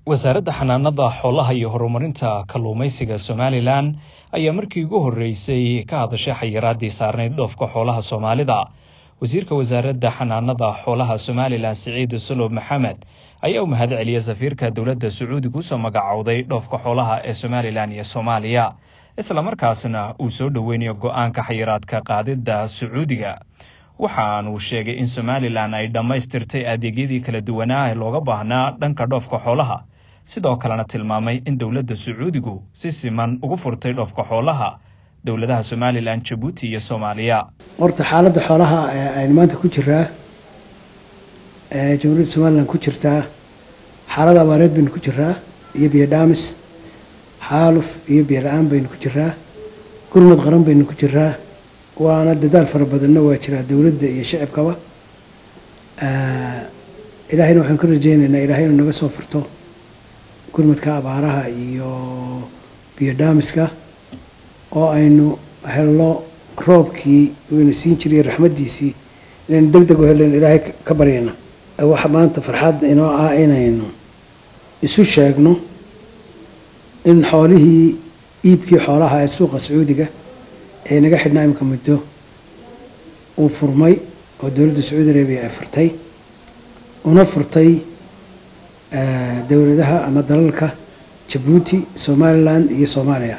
wasaaradda xanaanada xoolaha iyo horumarinta kalluumaysiga somalilan ayaa markii ugu horreysay ka hadashay xayiraadii saarnayd dhoofka xoolaha soomaalida wasiirka wasaaradda xanaanada xoolaha somalilan siciid solob maxamed ayaa u mahad celiyay safiirka dowladda sacuudiga usoo magacowday dhoofka xoolaha ee somalilan iyo soomaaliya islamarkaasna uu soo dhoweynayo go-aanka xayiraadka qaadidda sacuudiga waxaanuu sheegay in somalilan ay dhammaystirtay adeegyadii kala duwanaa ee looga baahnaa dhanka dhoofka xoolaha sidoo kalena tilmaamay in dowladda sacuudigu si siman ugu furtay dhoofka xoolaha dowladaha somalilan jabuuti iyo soomaaliya horta xaaladda xoolaha aynu maanta ku jiraa jamhuuriyadda somalilan ku jirtaa xaalad abaareed baynu ku jiraa iyo biyo dhaamis xaaluf iyo biyo la-aan baynu ku jiraa gurmad qaran baynu ku jiraa waana dadaal fara badanna waa jiraa dowladda iyo shacibkaba ilaahayna waxaanu ka rajeynaynaa ilahay inuu naga soo furto gurmadka abaaraha iyo biyo dhaamiska oo aynu helno roobkii wayna siin jiray raxmaddiisii inaynu deg deg u heln ilaahay ka baryayna waxa maanta farxad inoo ah inaynu isu sheegno in xoolihii iibkii xoolaha ee suuqa sacuudiga ee naga xidhnaa imika muddo uu furmay oo dowladda sacuudi arabiya ay furtay una furtay dowladaha ama dalalka jabuuti somalilan iyo soomaaliya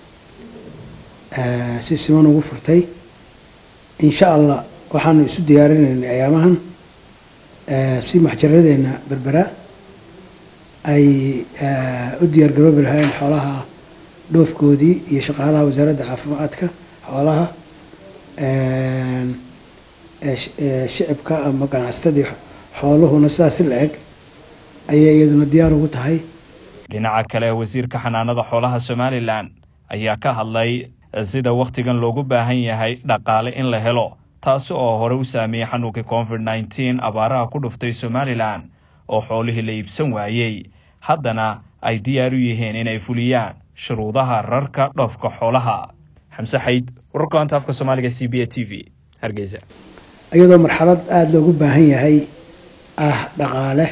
si siman ugu furtay insha allah waxaanu isu diyaarinaynay ayaamahan si maxjaradeena berbera ay u diyaar garoobi lahayn xoolaha dhoofkoodii iyo shaqaalaha wasaaradda caafimaadka xoolaha shicibka ama ganacsatadii xooluhuna sidaasi la eg ayay iyaduna diyaar ugu tahay dhinaca kale wasiirka xanaanada xoolaha somalilan ayaa ka hadlay sida wakhtigan loogu baahan yahay dhaqaale in la helo taasi oo hore u saameeyey xanuunkii covid nneteen abaaraha ku dhuftay somalilan oo xoolihii la iibsan waayey haddana ay diyaar u yihiin inay fuliyaan shuruudaha rarka dhoofka xoolaha xamse xayd wararka anta afka soomaaliga c b a t v hargeysa iyadoo marxalad aada loogu baahan yahay ah dhaqaale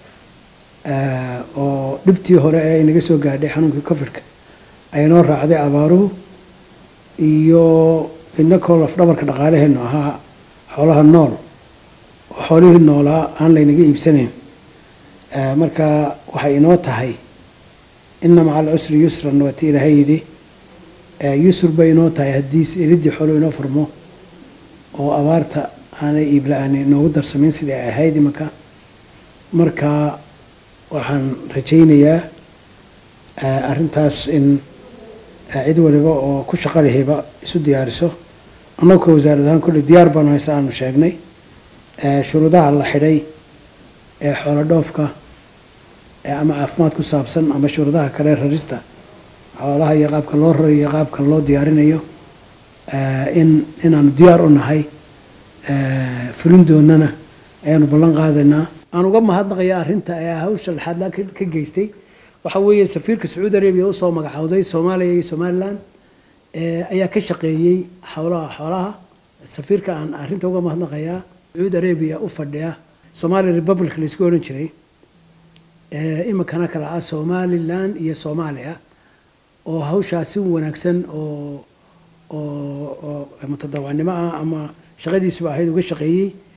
oo dhibtii hore ee inaga soo gaadhay xanuunkii covidka aynoo raacday abaaruhu iyo inakoo lafdhabarka dhaqaalaheenu ahaa xoolaha nool oo xoolihii noolaa aan laynaga iibsanayn marka waxay inoo tahay ina maca alcusri yusran waa ti ilaahay yidhi yusr bay inoo tahay haddii elidii xoolo inoo furmo oo abaarta aanay iibla-aani inoogu darsamayn sidii ay ahayd imanka marka waxaan rajaynayaa arrintaas in cid waliba oo ku shaqo lehayba isu diyaariso annagoo wasaarad ahaan kolley diyaar baanu haysa aanu sheegnay shuruudaha la xidhay ee xoolo dhoofka ama caafimaad ku saabsan ama shuruudaha kale rarista xoolaha iyo qaabka loo rarayo iyo qaabka loo diyaarinayo in inaanu diyaar u nahay fulin doonana ayaanu ballan qaadaynaa aan uga mahadnaqaya arrinta ee hawsha laxaadlaa ka geystay waxa weeye safiirka sacuudi arabiya usoo magacowday soomaaliya iyo somalilan ayaa ka shaqeeyey howlaha xoolaha safiirka aan arrinta uga mahadnaqayaa sacuudi arabiya u fadhiya somali republic laisku odhan jiray iminkana kale ah somalilan iyo soomaaliya oo hawshaa si wanaagsan oo oo mutadawacnimo ah ama shaqadiisuba ahayd uga shaqeeyey